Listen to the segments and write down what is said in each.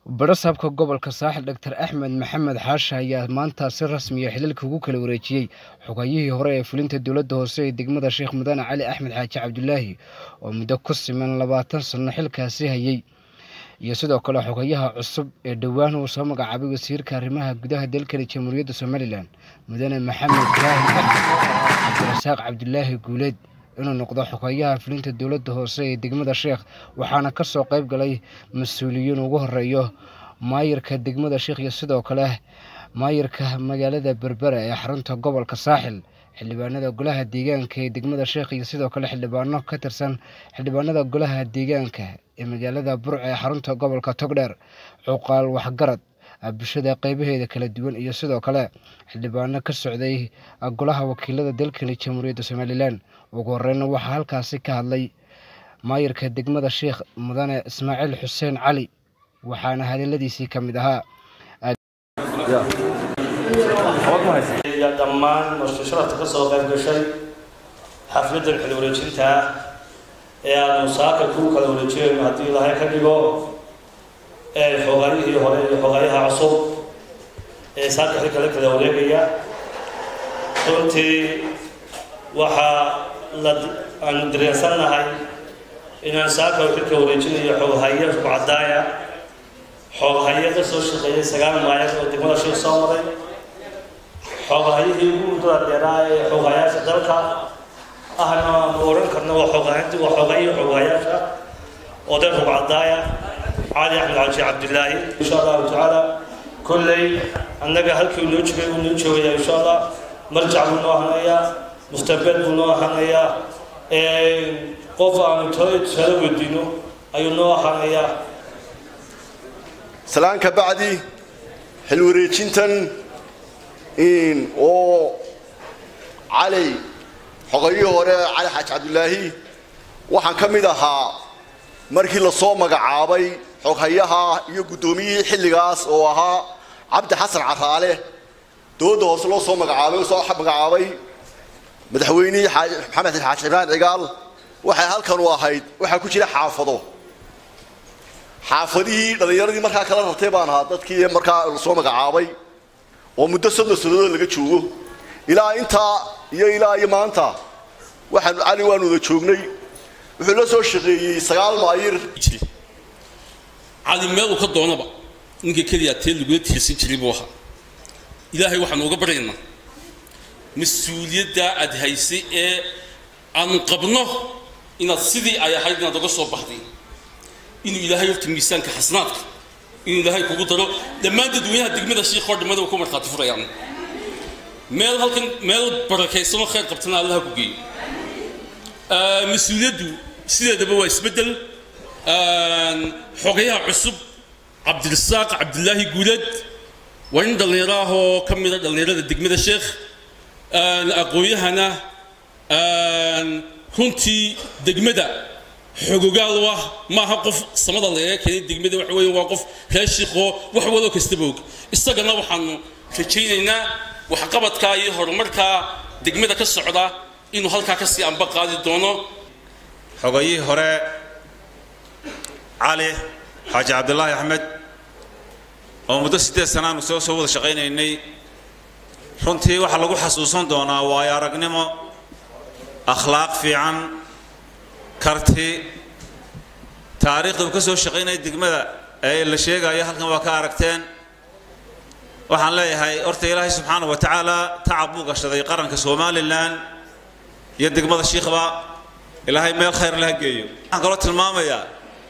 Barasabka gobolka saaxil Dr Axmed Maxamed Xaashi ayaa maanta si rasmi ah xililka ugu kala wareejiyay xogayihii hore ee fulinta dowladda hoose ee degmada Sheekh Mudane Cali Axmed Xaaji Cabdulaahi oo muddo ku siman labaatan sano xilkaasi hayay iyo sidoo kale xogayaha cusub ee dhowaan uu soo magacaabay wasiirka arrimaha gudaha dalkani jamhuuriyadda somalilan mudane maxamed ibraahim axmed cabdirasaaq cabdulaahi guuleed inuu noqdo xogayaha fulinta dowladda hoose ee degmada sheekh waxaana ka soo qayb galay mas-uuliyiin ugu horeeyo maayirka degmada sheekh iyo sidoo kale maayirka magaalada berbera ee xarunta gobolka saaxil xildhibaanada golaha deegaanka ee degmada sheekh iyo sidoo kale xildhibaano ka tirsan xildhibaanada golaha deegaanka ee magaalada burca ee xarunta gobolka togdheer cuqaal waxgarad bulshada qeybaheeda kala duwan iyo sidoo kale xildhibaano ka socday golaha wakiilada dalkani jamhuuriyadda somalilan ugu horeyna waxaa halkaasi ka hadlay maayirka degmada sheekh mudane ismaaciil xuseen cali waxaana hadaladiisii ka mid ahaa dhammaan marshasharafta ka soo qayb gashay xafladan xil wareejinta ah ee aanu saaka kuu kala wareejinayno haddii ilaahay ka dhigo xoogayihii hore iyo xoogayaha cusub ee saaka xilka la kala wareegaya runtii waxaa la aanu dareensannahay inaan saaka xilka wareejinayo xooghaye kubcadaaya xooghaye ka soo shaqeeyay sagaal maayad oo degmada shil soo maray xoogahayihii ugu muddada dheeraa ee xoogayaasha dalka ahna aanu odhan karno waa xoogahaynti waa xoogahayii xoogayaasha oo dee rugcadaaya cali axmed xaaji cabdilaahi insha allahu tacaala kolley annaga halkii noo jogay uu noo joogayaa insha allah marjac buu noo ahanayaa mustaqbal buu noo ahanayaa qof aanu tala weydiino ayuu noo ahanayaa salaan ka bacdi xil wareejintan oo cali xogayihii hore cali xaaji cabdulaahi waxaan ka mid ahaa markii lasoo magacaabay xoghayaha iyo guddoomiyihii xilligaas oo ahaa cabdi xasan caraale dowladda hoose loo soo magacaabay oo soo magacaabay madaxweynihii maxamed xaaji ibraan cigaal waxay halkan u ahayd waxaa ku jira xaafado xaafadihii dhallinyaradii markaa kala rartay baan ahaa dadkii markaa lasoo magacaabay oo muddo soddon sannadood laga joogo ilaa intaa iyo ilaa iyo maanta waxaan cali waanu wada joognay wuxuu la soo shaqeeyey sagaal maayir cali meel uu ka doonaba ninka keliya tee lagula tiirsan jiray buu ahaa ilaahay waxaanu uga baryaynaa mas-uuliyaddaa aad haysay ee aanu qabno inaad sidii ay ahayd inaad uga soo baxday inuu ilaahay horta miisaanka xasanaadka inuu ilaahay kugu daro dhammaan dadweynaha degmada shiikhoo dhammada ku markhaati furayaan meel halkan meel barakaysanoo khayr qabtana allaha ku geeyo mas-uuliyaddu sideedaba waa isbeddel xogayaha cusub cabdirasaaq cabdilaahi guuleed waa nin dhallinyaro ah oo ka mida dhallinyarada degmada sheekh aqoon-yahana runtii degmada xogogaal u ah maaha qof samada lagaga keenay degmada waxa weeye waa qof reer shiikhoo wax waloo kastaba og isagana waxaanu rajaynaynaa waxqabadkaa iyo horumarkaa degmada ka socda inuu halkaa kasii amba qaadi doono xogayihii hore cali xaaji cabdilaahi axmed oo muddo siddeed sanaanu soo soo wada shaqaynaynay runtii waxaa lagu xasuusan doonaa waayo aragnimo akhlaaq fiican karti taariikhda uu ka soo shaqaynaya degmada ee la sheegayo halkan waa ka aragteen waxaan leeyahay horta ilaahay subxaana wa tacaala tacab buu gashaday qaranka somalilan iyo degmada shiikhba ilaahay meel khayr laha geeyo waxaan kaloo tilmaamayaa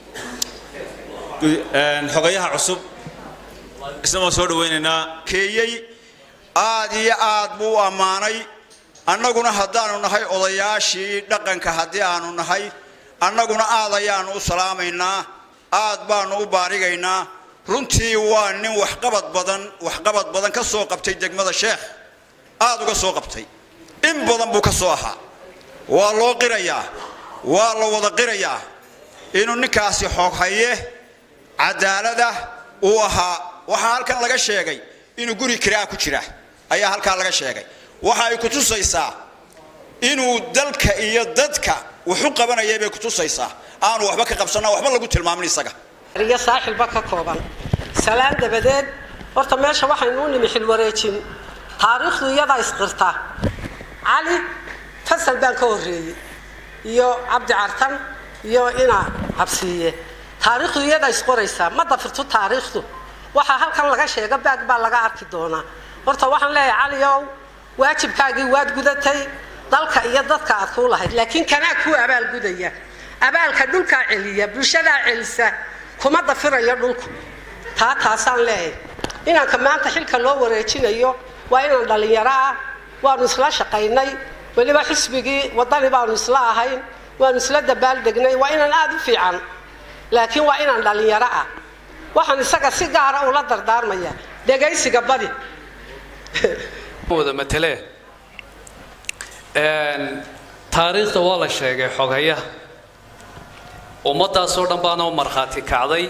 xogayaha cusub isna waan soo dhawaynaynaa keeyey aad iyo aad buu u ammaanay annaguna haddaanu nahay odayaashii dhaqanka haddii aanu nahay annaguna aad ayaanu u salaamaynaa aad baanu u baarigaynaa runtii waa nin waxqabad badan waxqabad badan ka soo qabtay degmada sheekh aad uga soo qabtay in badan buu ka soo ahaa waa loo qirayaa waa la wada qirayaa inuu ninkaasi xooghaye cadaalada uu ahaa waxaa halkan laga sheegay inuu guri kiraa ku jira ayaa halkaa laga sheegay waxa ay ku tusaysaa inuu dalka iyo dadka wuxu qabanayay bay ku tusaysaa aanu waxba ka qabsanna waxba lagu tilmaamin isaga iyo saaxilba ka kooban salaan dabadeed horta meesha waxaynu u nimi xilwareejin taariikhdu iyadaa isqirta cali fasal baan ka horreeyey iyo cabdi cartan iyo ina habsiiye taariikhdu iyadaa isqoraysaa ma dafirto taariikhdu waxaa halkan laga sheega baag baa laga arki doonaa horta waxaan leeyahay cali ow waajibkaagii waad gudatay dalka iyo dadka aad kuu lahayd laakiin kanaa kuu abaalgudaya abaalka dhulkaa celiya bulshadaa celisa kuma dafirayo dhulku taa taasaan leeyahay inanka maanta xilka loo wareejinayo waa inaan dhallinyaro ah waanu isla shaqaynay weliba xisbigii wadani baanu isla ahayn waanu isla dabaaldegnay waa inaan aada u fiican laakiin waa inaan dhallinyaro ah waxaan isaga si gaara ula dardaarmaya dhegaysiga badi wada matale taariikhda waa la sheegay xogayaha ummaddaasoo dhan baana u markhaati kacday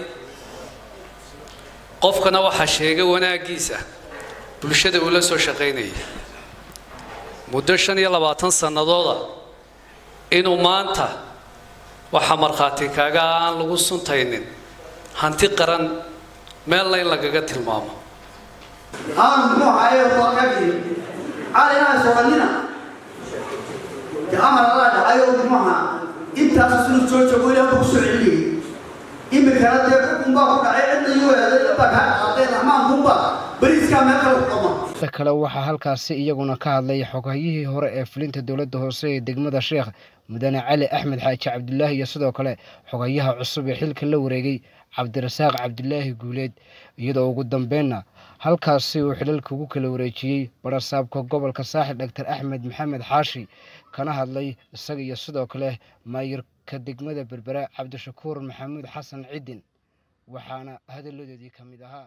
qofkana waxaa sheegay wanaaggiisa bulshada uu la soo shaqaynayay muddo shan iyo labaatan sannadooda inuu maanta waxaa markhaati kaaga aan lagu suntaynin hanti qaran meelna in lagaga tilmaamo aan muxuu ahaaye waaqagii cali inaan soconina de amar allaa dhacayo muxuu ahaa intaas sunu soo joogo ilaa ku soo celiyey imikana dee xukun baa ku dhacay cidna iyo eeday baa kaa dhaqaaqay raxmaankunba bariiskaa meel kale ku dhama ta kale waxaa halkaasi iyaguna ka hadlay xoghayihii hore ee fulinta dowladda hoose ee degmada sheekh mudane cali axmed xaaji cabdulaahi iyo sidoo kale xogayaha cusub ee xilka la wareegay cabdirasaaq cabdulaahi guuleed iyadoo ugu dambeynna halkaasi uu xilalka ugu kala wareejiyey barasaabka gobolka saaxil dhaktar axmed maxamed xaashi kana hadlay isaga iyo sidoo kale maayirka degmada berbera cabdishakuur maxamuud xasan cidin waxaana hadalladoodii ka mid ahaa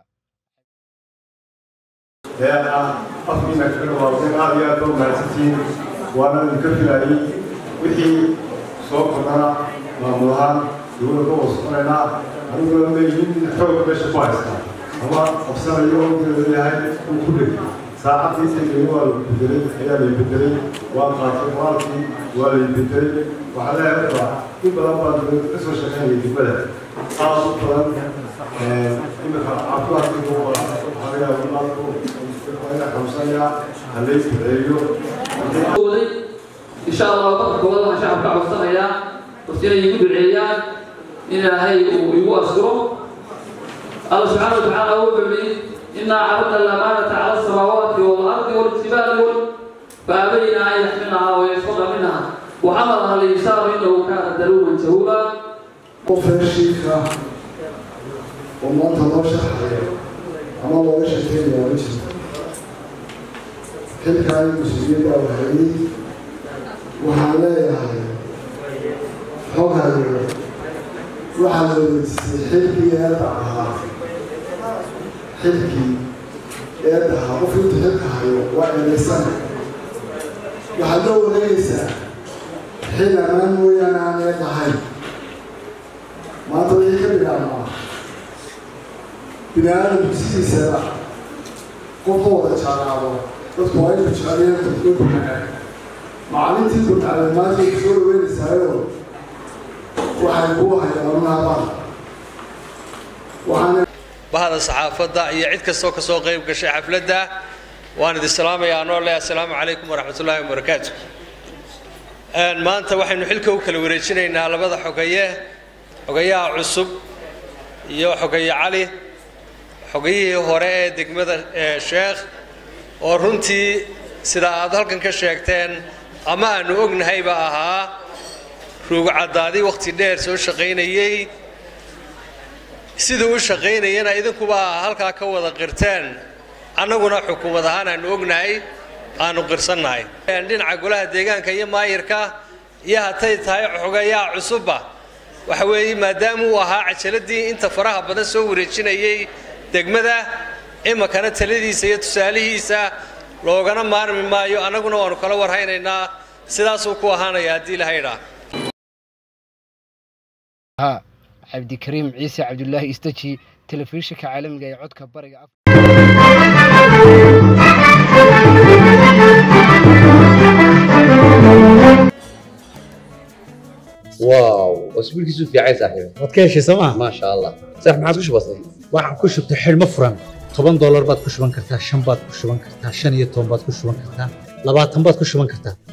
afkiina kaga dhawaaqday aad iyo aad baa mahadsantihiin waana idinka filayay wixii soo kordhana maamul ahaan dowladda ka wasaqanaynaa aniguna leeyihin xoog meesha ku haystaa ama qabsanayo inteeda leeyahay uu ku dheg saacadii tegay waa la bedelay ayaa la bedelay waa qaatay qoraalkii waa la bedelay waxaa leeyahay marka in badan baa dowladda ka soo shaqeynaya degmada aad u badan imika cabdulaadkii waxaa laga yaabaa إن شاء الله وقت كوضع شعب كعب الصنايا وسينا يقول العيان إن هاي ويقول أسكره الله سبحانه وتعالى هو بمين إنا عرضنا الأمانة على السماوات والأرض والجبال فأبينا أن يحملها ويشفق منها وحملها الإنسان إنه كان ذلوما جهولا قفل الشيخة ومنطقة الله شحية أما الله يشهد يا وجهه xilkaan mas-uuliyadda u hayay waxaan leeyahay xogayo waxaa la weydiisay xilkii eedda ahaa xilkii eedda ahaa qof intu xilka hayo waa eedaysana waxaad loo wareegaysaa xil ammaan mooyaane aan eed ahayn maanta wixii ka bilaabmaa bini aadamku sidiisaba qofka wada jaalaabo dadku waa inuu jeceliyaa dadku bunaay macalintii burcaleemaadka ku soo dhaweynaysaayoo waxay kuu hayaan unaabaan waxaana bahda saxaafadda iyo cid kastoo ka soo qayb gashay xafladda waan idin salaamayaa anoo leh assalaamu calaykum waraxmatullaahi wabarakaatu maanta waxaynu xilka u kala wareejinaynaa labada xogaye xogayaha cusub iyo xogaye cali xogayihii hore ee degmada sheekh oo runtii sida aad halkan ka sheegteen ama aanu ognahayba ahaa ruugcaddaadii wakhti dheer soo shaqaynayey siduu u shaqaynayana idinkuba halkaa ka wada qirteen annaguna xukuumad ahaan aanu ognahay aanu qirsannahay dhinaca golaha deegaanka iyo maayirka iyo hatay tahay xogayaha cusubba waxa weeye maadaama uu ahaa cajaladii inta faraha badan soo wareejinayey degmada iminkana taladiisa iyo tusaalihiisa loogana maarmi maayo annaguna waanu kala warhaynaynaa sidaasuu ku ahaanaya haddii ilaha idhaa ها عبد الكريم عيسى عبد الله استجي تلفزيونك عالمي عدك برق واو واسبوع كيسو في عايز صاحبي waad ka heshay sooma ما شاء الله صح ما عاد وش بصير waxaan ku shubtay xidhmo furan toban doolar baad ku shuban kartaa shan baad ku shuban kartaa shan iyo toban baad ku shuban kartaa labaatan baad ku shuban kartaa